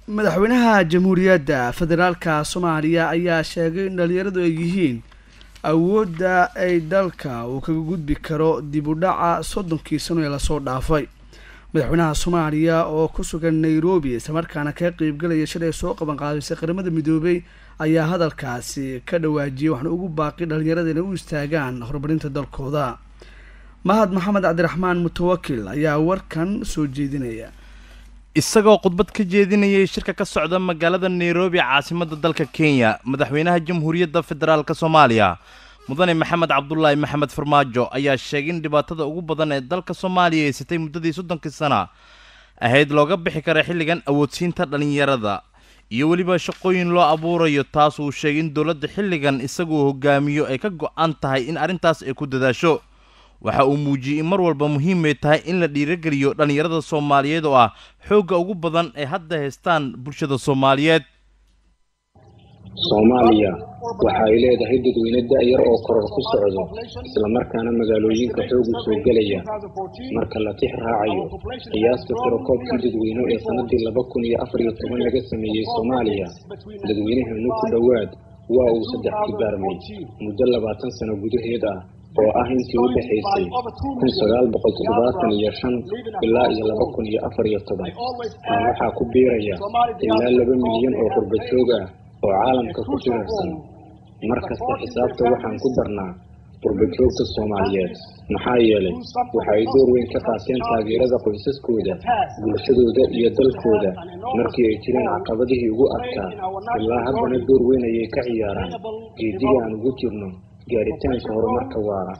madaxweynaha jamhuuriyadda federaalka soomaaliya ayaa sheegay in dhalinyaradu ay yihiin awoodda ay dalka uu kaga gudbi karo dib u dhaca soddonkii sano ee lasoo dhaafay madaxweynaha soomaaliya oo ku sugan nairobi islamarkaana kaga qeybgalaya shalay soo qaban qaadisay qaramada midoobay ayaa hadalkaasi ka dhawaajiyay waxna ugu baaqi dhalinyarada inay u istaagaan horumarinta dalkooda mahad maxamed cabdiraxmaan mutawakil ayaa warkan soo jeedinaya isagoo khudbad ka jeedinayay shirka ka socda magaalada nairobi caasimadda dalka kenya madaxweynaha jamhuuriyadda federaalk soomaaliya mudane maxamed cabdulaahi maxamed farmaajo ayaa sheegay in dhibaatada ugu badan ee dalka soomaaliya haysatay muddadii soddonkii sana ahayd looga bixi kara xilligan awoodsiinta dhallinyarada iyo weliba shaqooyin loo abuurayo taas uu sheegay in dowladda xilligan isaguu hogaamiyo ay ka go-an tahay in arrintaas ay ku dadaasho waxa uu muujiyey in mar walba muhiimay tahay in la dhiirageliyo dhallinyarada soomaaliyeed oo ah xoogga ugu badan ee hadda haystaan bulshada soomaaliyeed soomaaliya waxa ay leedahay dadweyne da-yar oo koror ku socdo islamarkaana magaalooyinka xoogu soo gelaya marka la tix raacayo qiyaasta tirakoobkii dadweyne ee sannadii laba kun iyo afar iyo toban laga sameeyey soomaaliya dadweynaheenu ku dhowaad waa uu saddex kibaarmay muddo labaatan sano gudaheed ah oo ah intii u dhexaysay kun sagaal boqol toddobaatan iyo shan ilaa iyo laba kun iyo afar iyo toban tan waxaa ku biiraya ilaa laba milyan oo qurbajoog ah oo caalamka ku jirarsan mar kasta xisaabta waxaan ku darnaa qurbajoogta soomaaliyeed maxaa yeelay waxa ay door weyn ka qaateen taageerada qoysaskooda bulshadooda iyo dalkooda markii ay jireen caqabadihii ugu adkaa ilaa haddana door weyn ayay ka ciyaaraan geediga aan ugu jirno gaaritaanka horumarka waara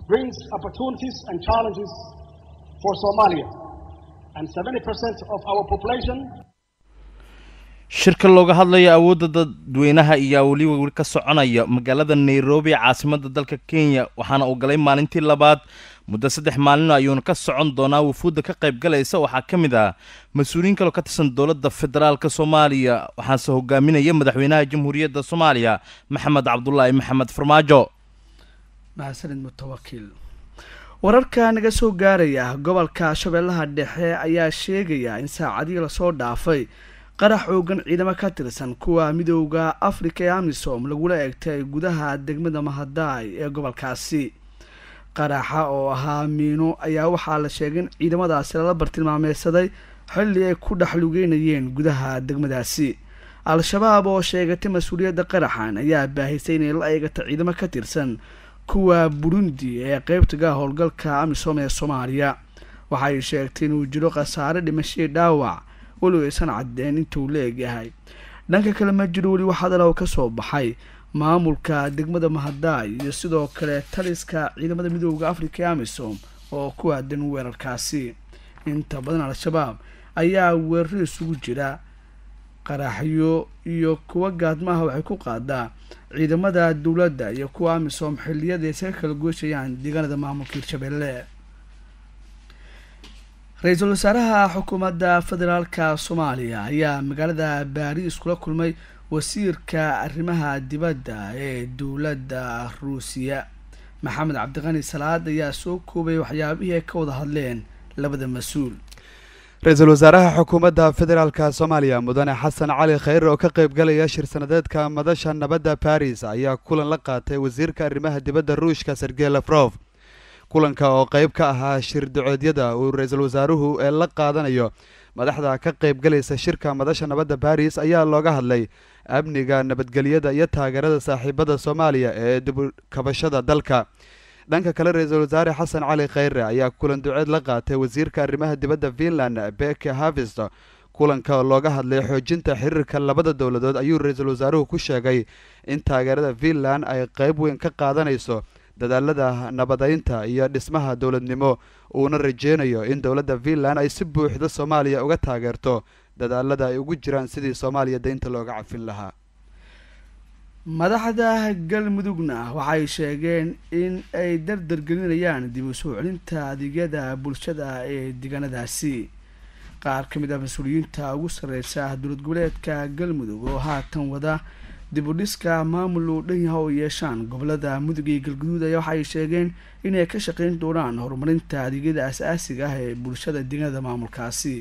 shirka looga hadlayo awoodda dadweynaha ayaa weliba weli ka soconaya magaalada nairobi caasimadda dalka kenya waxaana uu galay maalintii labaad muddo saddex maalino ayuuna ka socon doonaa wufuudda ka qayb galaysa waxaa ka mid ah mas-uuliyiin kaloo ka tirsan dowladda federaalka soomaaliya waxaase hogaaminaya madaxweynaha jamhuuriyadda soomaaliya maxamed cabdulaahi maxamed farmaajo mahadsanid mutawakil wararka naga soo gaaraya gobolka shabeellaha dhexe ayaa sheegaya in saacadihii lasoo dhaafay qarax xoogan ciidamo ka tirsan kuwa midooda africa ee amisom lagula eegtay gudaha degmada mahadaay ee gobolkaasi qaraxa oo ahaa miino ayaa waxaa la sheegay in ciidamadaasi lala bartilmaameysaday xilli ay ku dhex lugeynayeen gudaha degmadaasi al-shabaab oo sheegatay mas-uuliyadda qaraxan ayaa baahisay inay la eegata ciidamo ka tirsan kuwa burundi ee qeybtaga howlgalka amisom ee soomaaliya waxay sheegtay inuu jiro khasaare dhimashadii dhaawac weliba aysan cadeen intuu la egyahay dhanka kale ma jiro weli waxadalow ka soo baxay maamulka degmada mahadaay iyo sidoo kale taliska ciidamada midooda africa ee amisom oo ku aadan weerarkaasi inta badan al-shabaab ayaa weeraro isugu jira qaraxyo iyo kuwa gaadmaha waxay ku qaadaa ciidamada dowladda iyo kuwa amisom xilliyada ay isaga kala gooshayaan deegaanada maamulka hirshabeelle ra-iisul wasaaraha xukuumadda federaalka soomaaliya ayaa magaalada baariis kula kulmay wasiirka arrimaha dibadda ee dowladda ruusiya maxamed cabdiqani salaad ayaa soo koobay waxyaabihii ay ka wada hadleen labada mas-uul ra-iisul wasaaraha xukuumadda federaalka soomaaliya mudane xasan cali khayr oo ka qayb galaya shir sanadeedka madasha nabadda baris ayaa kulan la qaatay wasiirka arrimaha dibadda ruushka sergey lafrof kulanka oo qayb ka ahaa shir duceedyada uu ra-iisul wasaaruhu ee la qaadanayo madaxda ka qayb galaysa shirka madasha nabadda baris ayaa looga hadlay amniga nabadgelyada iyo taageerada saaxiibada soomaaliya ee dibukabashada dalka dhanka kale ra-iisul wasaare xasan cali khayre ayaa kulan duceed la qaatay wasiirka arrimaha dibadda finland beke havist kulanka oo looga hadlay xoojinta xiriirka labada dowladood ayuu ra-iisul wasaaruhu ku sheegay in taageerada finland ay qayb weyn ka qaadanayso dadaalada nabadeynta iyo dhismaha dowladnimo uuna rajeynayo in dowladda finland ay si buuxda soomaaliya uga taageerto dadaalada ay ugu jiraan sidii soomaaliya deynta looga cafin lahaa madaxda galmudugna waxay sheegeen in ay dardargelinayaan dib u soo celinta adeegyada bulshada ee deegaanadaasi qaar ka mid ah mas-uuliyiinta ugu sarreysa dowlad goboleedka galmudug oo haatan wada dib u dhiska maamul uu dhan yaha oo yeeshaan gobolada mudug iyo galguduud ayaa waxay sheegeen inay ka shaqeyn doonaan horumarinta adeegyada as-aasiga ah ee bulshada deegaanada maamulkaasi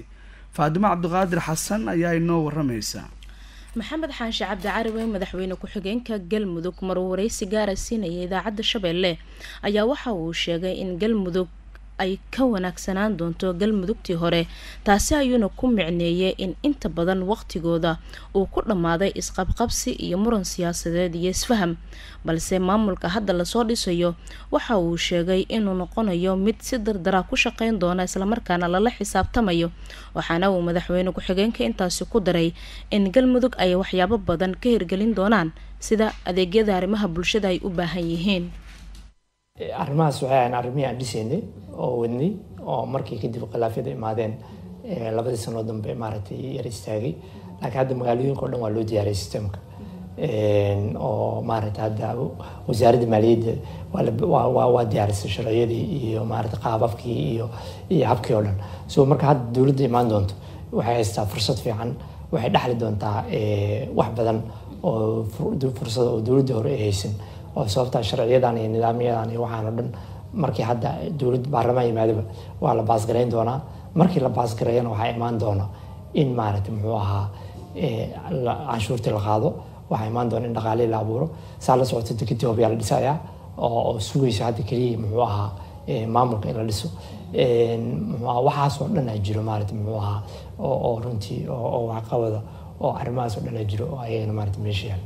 faadimo cabdiqaadir xasan ayaa inoo waramaysa maxamed xaashi cabdi carawe madaxweyne ku-xigeenka galmudug maruu wareysi gaara siinaya idaacadda shabeelle ayaa waxa uu sheegay in galmudug ay ka wanaagsanaan doonto galmudugtii hore taasi ayuuna ku micneeyay in inta badan waqtigooda uu ku dhammaaday isqabqabsi iyo muran siyaasadeed iyo isfaham balse maamulka hadda lasoo dhisayo waxa uu sheegay inuu noqonayo mid si dardara ku shaqeyn doona islamarkaana lala xisaabtamayo waxaana uu madaxweyne ku-xigeenka intaasi ku daray in galmudug ay waxyaabo badan ka hirgelin doonaan sida adeegyada arrimaha bulshada ay u baahan yihiin arrimahaas waxay ahayn arrimihii aan dhisaynay oo wadnay oo markii kadib khilaafyada imaadeen labadii sanoo dambe maaragtay yar istaagay laakiin hadda magaalooyinka o dhan waa loo diyaariyay systemka oo maaragtay hadda wasaaradda maaliyadda waa diyaarisay sharciyadii iyo maaragtay qaababkii iyo iyo habkii oo dhan so marka hadda dowladda imaan doonto waxay haystaa fursad fiican waxay dhexli doontaa wax badan oo fursad oo dowladda hore ay haysan oo sababtaa sharciyadan iyo nidaamyadan iyo waxaan o dhan markii hadda dowlad baarlamaan yimaadaba waa la baasgareyn doonaa markii la baasgareeyana waxaa imaan doona in maaragtay muxuu ahaa canshuurtii la qaado waxaa imaan doona in dhaqaalihii la abuuro saa la socota dekadii hobyaa la dhisayaa oo sugaysa hadda keliya muxuu ahaa maamulka in la dhiso waxaasoo dhan aa jiro maaragtay muxuu ahaa oo runtii oo waxqabada oo arrimahaas oo dhan aa jiro oo ayagana maaragtay meesha yaala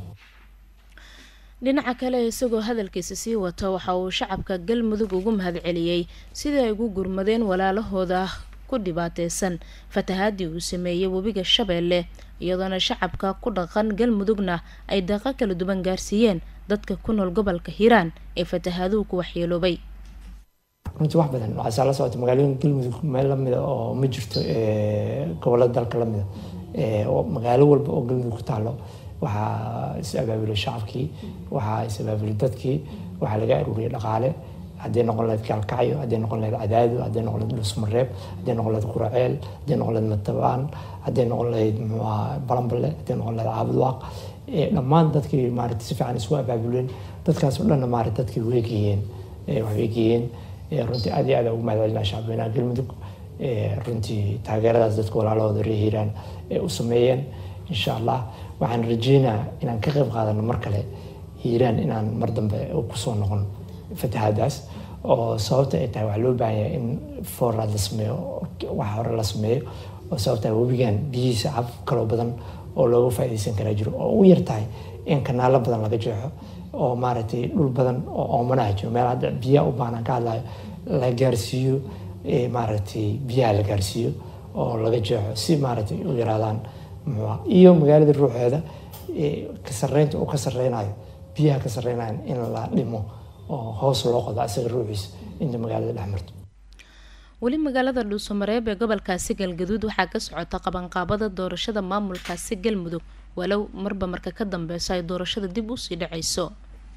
dhinaca kale isagoo hadalkiisa sii wata waxa uu shacabka galmudug ugu mahadceliyey sidii ay ugu gurmadeen walaalahooda ku dhibaateysan fatahaadii uu sameeyey webiga shabeelle iyadoona shacabka ku dhaqan galmudugna ay daaqo kala duwan gaarsiiyeen dadka ku nool gobolka hiiraan ee fatahaaduhu ku waxyeeloobay runtii wax badan waxaa la socota magaalooyinka galmudug meel lamida oo ma jirto gobolada dalka lamida magaalo walba oo galmudug ku taalo waxaa is abaabulay shacabkii waxaa is abaabulay dadkii waxaa laga aruuriyay dhaqaale hadday noqon lahayd kaalkacyo hadday noqon lahayd cadaado hadday noqon lahayd dhusmareeb hadday noqon lahayd quraceel hadday noqon lahayd matabaan hadday noqon lahayd muxuu ahaa balanbale hadday noqon lahayd caabudwaaq dhammaan dadkii maaragtay si fiican isku abaabuleen dadkaas oo dhanna maaragtay dadkii weegayeen waxbay geeyeen runtii aad iyo aad ugu mahadcelinaa shacabweynaha galmudug runtii taageeradaas dadka walaalahooda reer hiiraan ee u sameeyeen insha allah waxaan rajeynaa inaan ka qayb qaadano mar kale hiiraan inaan mar dambe kusoo noqon fatahaadaas oo sababta ay tahay waxaa loo baahan yahay in foorraad la sameeyo wax hore la sameeyo oo sababta webigan biyihiisa cab kaloo badan oo looga faa'iidaysan karaa jiro oo ugu yar tahay in kanaalo badan laga jeexo oo maaragtay dhul badan oo oomanaha jiro meel hadda biyaha u baahnaan ka hadlayo la gaarsiiyo maaragtay biyaha la gaarsiiyo oo laga jeexo si maaragtay u yaraadaan muxuuha iyo magaalada ruuxeeda ka sarreynta uu ka sarreynayo biyaha ka sarreynayan in la dhimo oo hoos loo qodo asaga ruuxiisa inta magaalada dhex marto weli magaalada dhuusamareeb ee gobolkaasi galgaduud waxaa ka socota qabanqaabada doorashada maamulkaasi galmudug walow marba marka ka dambeyso ay doorashada dib usii dhaceyso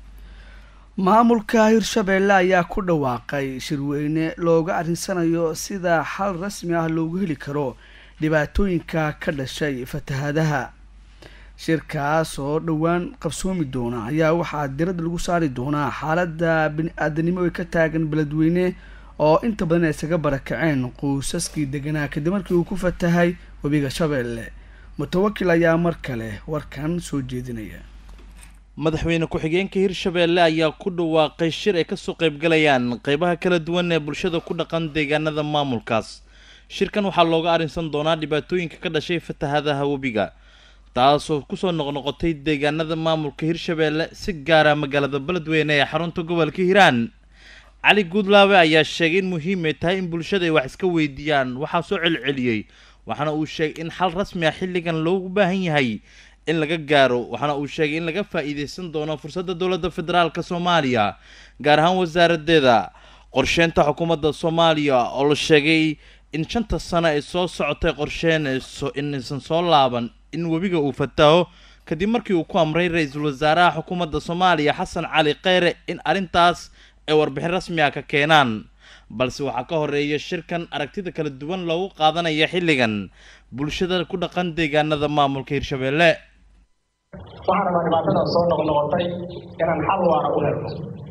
maamulka hirshabeelle ayaa ku dhawaaqay shirweyne looga arrinsanayo sida xal rasmi ah loogu heli karo dhibaatooyinka ka dhashay fatahaadaha shirkaas oo dhowaan qabsoomi doona ayaa waxaa diradda lagu saari doonaa xaaladda bini-aadanimo ee ka taagan beledweyne oo inta badan ay isaga barakaceen quusaskii deganaa kadib markii uu ku fatahay webiga shabeelle mutawakil ayaa mar kale warkan soo jeedinaya madaxweyne ku-xigeenka hirshabeelle ayaa ku dhawaaqay shir ay kasoo qaybgalayaan qeybaha kala duwan ee bulshada ku dhaqan deegaanada maamulkaas shirkan waxaa looga arrinsan doonaa dhibaatooyinka ka dhashay fatahadaha webiga taasoo kusoo noqnoqotay deegaanada maamulka hirshabeelle si gaara magaalada beledweyne ee xarunta gobolka hiiraan cali guudlaawe ayaa sheegay in muhiim ay tahay in bulshada ay wax iska weydiiyaan waxaa soo celceliyey waxaana uu sheegay in xal rasmi ah xilligan loogu baahan yahay in laga gaaro waxaana uu sheegay in laga faa-iideysan doono fursadda dowladda federaalk soomaaliya gaar ahaan wasaaradeeda qorsheynta xukuumadda soomaaliya oo la sheegay in shanta sano ay soo socotay qorsheynayso inaysan soo laaban in webiga uu fataho kadib markii uu ku amray ra-iisul wasaaraha xukuumadda soomaaliya xasan cali kheyre in arrintaas ay warbixin rasmi ah ka keenaan balse waxaa ka horeeya shirkan aragtida kala duwan loogu qaadanaya xilligan bulshada ku dhaqan deegaanada maamulka hirshabeelle waxaan rabaa dhibaatadan soo noqnoqotay inaan xal waara u helno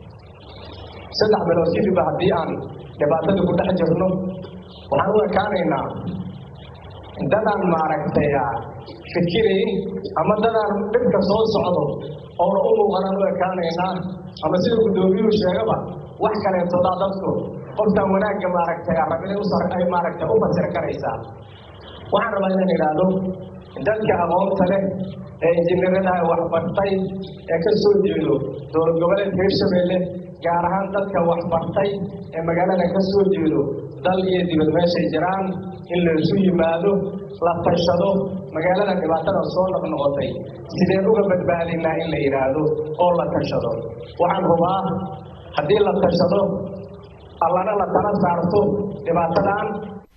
saddex bilood kadiba haddii aan dhibaatada ku dhex jirno waxaan u ekaanaynaa dadaan maaragtay fikirayn ama dadaan dhibka soo socdo oona u muuqanaan u ekaanaynaa ama sida guddoomiyuhu sheegaba wax kaleetodaa dadku qoftaan wanaagga maaragtay rabinay ay maaragtay u fasir karaysaa waxaan rabaa inaan idhaahdo dadka aqoonta leh ee injineerada waxbartay ee ka soo jeedo dowlad goboleedka hirshabeelle gaar ahaan dadka waxbartay ee magaalada ka soo jeedo dal iyo dibad meeshay jiraan in laysu yimaado la tashado magaalada dhibaatada soo noqnoqotay sideen uga badbaadinaa in la yidhaahdo oo la tashado waxaan hubaa haddii la tashado allana la tala saarto dhibaatadan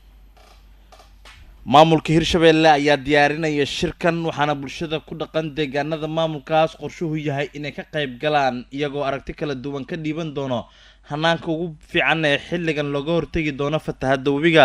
maamulka hirshabeelle ayaa diyaarinaya shirkan waxaana bulshada ku dhaqan deegaanada maamulkaas qorshuhu yahay inay ka qayb galaan iyagoo aragti kala duwan ka dhiiban doono hanaanka ugu fiican ee xilligan looga hortegi doono fatahadda webiga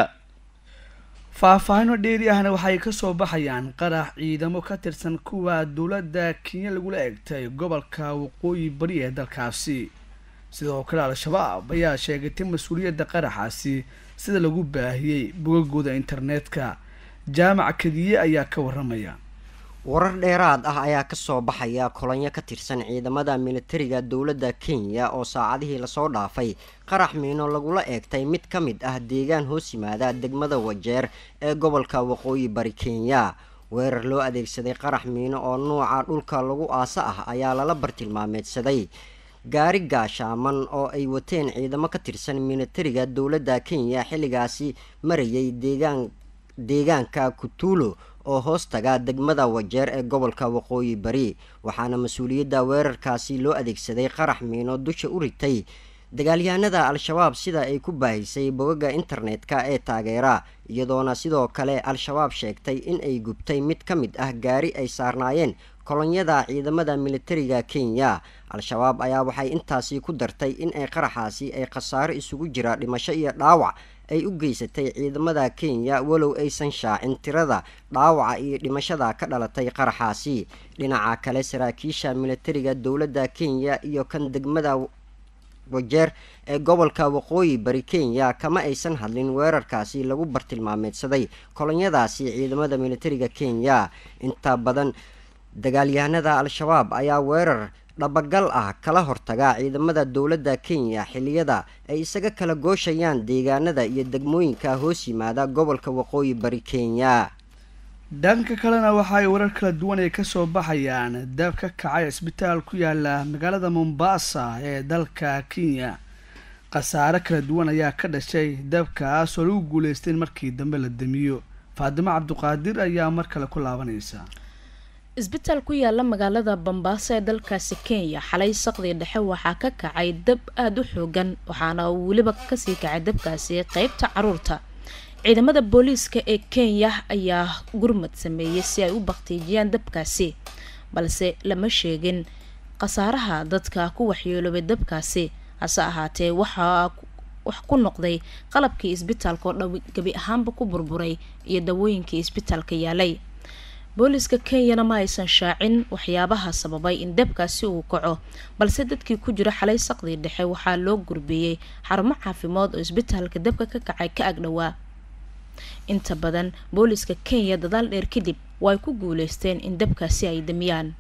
faahfaahino dheeri ahna waxay kasoo baxayaan qarax ciidamo ka tirsan kuwa dowladda kenya lagula egtay gobolka waqooyi bari ee dalkaasi sidoo kale al-shabaab ayaa sheegatay mas-uuliyadda qaraxaasi sida lagu baahiyey bogagooda internetka jaamac kadiye ayaa ka waramaya warar dheeraad ah ayaa kasoo baxaya kolonyo ka tirsan ciidamada militariga dowladda kenya oo saacadihii lasoo dhaafay qarax miino lagula eegtay mid ka mid ah deegaan hoos yimaada degmada wajeer ee gobolka waqooyi bari kenya weerar loo adeegsaday qarax miino oo nuuca dhulka lagu aasa ah ayaa lala bartilmaameedsaday gaari gaashaaman oo ay wateen ciidamo ka tirsan militariga dowladda kenya xilligaasi marayay deegaan deegaanka kutuulo oo hoos taga degmada wajeer ee gobolka waqooyi bari waxaana mas-uuliyadda weerarkaasi loo adeegsaday qarax miino dusha u ritay dagaalyahanada al-shabaab sida ay ku baahisay bogaga internetka ee taageera iyadoona sidoo kale al-shabaab sheegtay in ay gubtay mid ka mid ah gaari ay saarnaayeen kolonyada ciidamada militariga kenya al-shabaab ayaa waxay intaasi ku dartay in ay qaraxaasi ay khasaaro isugu jira dhimasho iyo dhaawac ay u geysatay ciidamada kenya walow aysan shaacin tirada dhaawaca iyo dhimashada ka dhalatay qaraxaasi dhinaca kale saraakiisha militariga dowladda kenya iyo kan degmada wajeer ee gobolka waqooyi bari kenya kama aysan hadlin weerarkaasi lagu bartilmaameedsaday kolonyadaasi ciidamada militariga kenya inta badan dagaalyahanada al-shabaab ayaa weerar dhabagal ah kala hortaga ciidamada dowladda kenya xilliyada ay isaga kala gooshayaan deegaanada iyo degmooyinka hoos yimaada gobolka waqooyi bari kenya dhanka kalena waxa ay warar kala duwan ay kasoo baxayaan dab ka kacay isbitaal ku yaala magaalada mombasa ee dalka kenya khasaare kala duwan ayaa ka dhashay dabkaas oo lagu guuleystay in markii dambe la damiyo faadimo cabduqaadir ayaa mar kale ku laabanaysa isbitaal ku yaala magaalada bambaaso ee dalkaasi kenya xalay saqdii dhexe waxaa ka kacay dab aada u xoogan waxaana uu weliba kasii kacay dabkaasi qeybta caruurta ciidamada booliiska ee kenya ayaa gurmad sameeyey si ay u baktiijiyaan dabkaasi balse lama sheegin khasaaraha dadka ku waxyeeloobay dabkaasi hase ahaatee waxaa wax ku noqday qalabkii isbitaalka oo dhow gebi ahaanba ku burburay iyo dawooyinkii isbitaalka yaalay booliiska kenyana ma aysan shaacin waxyaabaha sababay in dabkaasi uu kaco balse dadkii ku jira xalay saqdii dhexe waxaa loo gurbeeyey xarumo caafimaad oo isbitaalka dabka ka kacay ka agdhowaa inta badan booliiska kenya dadaal dheer kadib way ku guuleysteen in dabkaasi ay damiyaan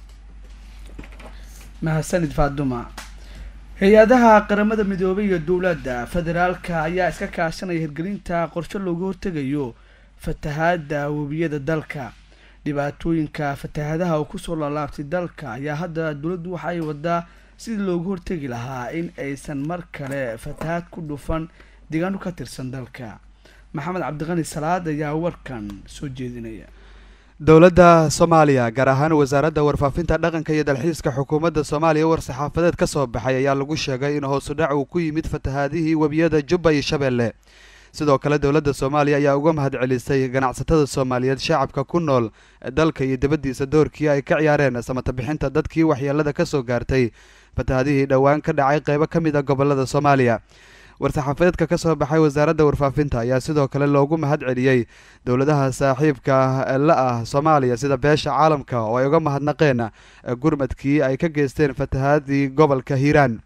mahadsanid faaduma hay-adaha qaramada midoobay iyo dowladda federaalka ayaa iska kaashanaya hirgelinta qorshe looga hortegayo fatahaada webiyada dalka dhibaatooyinka fatahaadaha oo kusoo laalaabtay dalka ayaa hadda dowladdu waxa ay wadaa sidii looga hortegi lahaa in aysan mar kale fatahaad ku dhufan deegaano ka tirsan dalka maxamed cabdiqani salaad ayaa warkan soo jeedinaya dowladda soomaaliya gaar ahaan wasaaradda warfaafinta dhaqanka iyo dalxiiska xukuumadda soomaaliya war saxaafadeed ka soo baxay ayaa lagu sheegay in hoosu dhac uu ku yimid fatahaadihii webiyada jubba iyo shabeelle sidoo kale dowladda soomaaliya ayaa uga mahad celisay ganacsatada soomaaliyeed shacabka ku nool dalka iyo dibaddiisa doorkii ay ka ciyaareen samata bixinta dadkii waxyeelada ka soo gaartay fatahaadihii dhowaan ka dhacay qeybo ka mid a gobolada soomaaliya war-saxaafadeedka ka soo baxay wasaaradda warfaafinta ayaa sidoo kale loogu mahad celiyey dowladaha saaxiibka la ah soomaaliya sida beesha caalamka oo ay uga mahadnaqeen gurmadkii ay ka geysteen fatahaadii gobolka hiiraan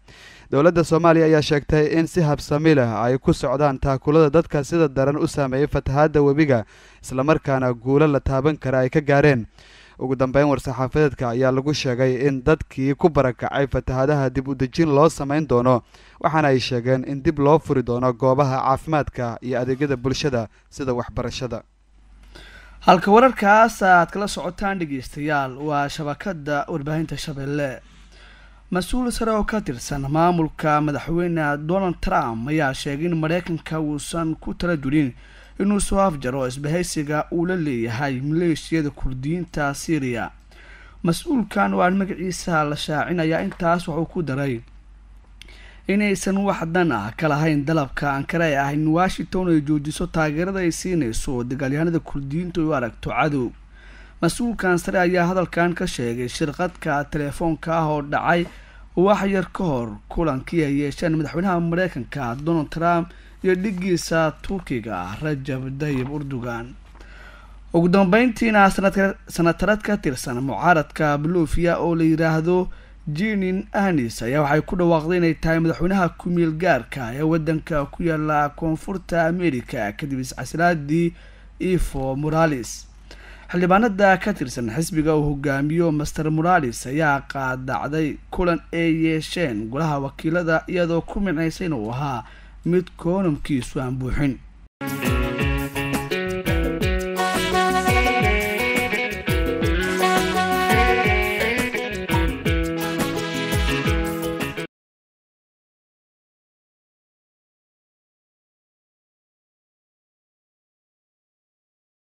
dowladda soomaaliya ayaa sheegtay in si habsami leh ay ku socdaan taakulada dadka sida daran u saameeyey fatahaadda webiga islamarkaana guulo la taaban kara ay ka gaareen ugu dambeyn war-saxaafadeedka ayaa lagu sheegay in dadkii ku barakacay fatahaadaha dib u dejin loo samayn doono waxaana ay sheegeen in dib loo furi doono goobaha caafimaadka iyo adeegyada bulshada sida waxbarashada halka wararkaas aad kala socotaan dhegeystayaal waa shabakada warbaahinta shabeelle mas-uul sare oo ka tirsan maamulka madaxweyne donald trump ayaa sheegay in mareykanka uusan ku tala julin inuu soo afjaro isbahaysiga uu la leeyahay maleeshiyada kurdiyiinta syriya mas-uulkan oo aan magaciisa la shaacinayaa intaas wuxuu ku daray inaysan wax dan ah ka lahayn dalabka ankara ee ah in washington ay joojiso taageerada ay siinayso dagaalyahanada kurdiyiintu ay u aragto cadow mas-uulkan sare ayaa hadalkan ka sheegay shirqadka teleefoonka ah oo dhacay wax yar ka hor kulankii ay yeesheen madaxweynaha mareykanka donald trump iyo dhigiisa turkiga ah rajab dayib urdugan ugu dambeyntiina sanatarad ka tirsan mucaaradka bulufiya oo la yiraahdo jinin anis ayaa waxay ku dhawaaqday inay tahay madaxweynaha ku-meel gaarka ee wadanka ku yaala koonfurta america kadib iscasilaadii ifo morales xildhibaanada ka tirsan xisbiga uu hogaamiyo master morales ayaa qaadacday kulan ay yeesheen golaha wakiilada iyadoo ku micnaysay inuu ahaa mid koonamkiisu aan buuxin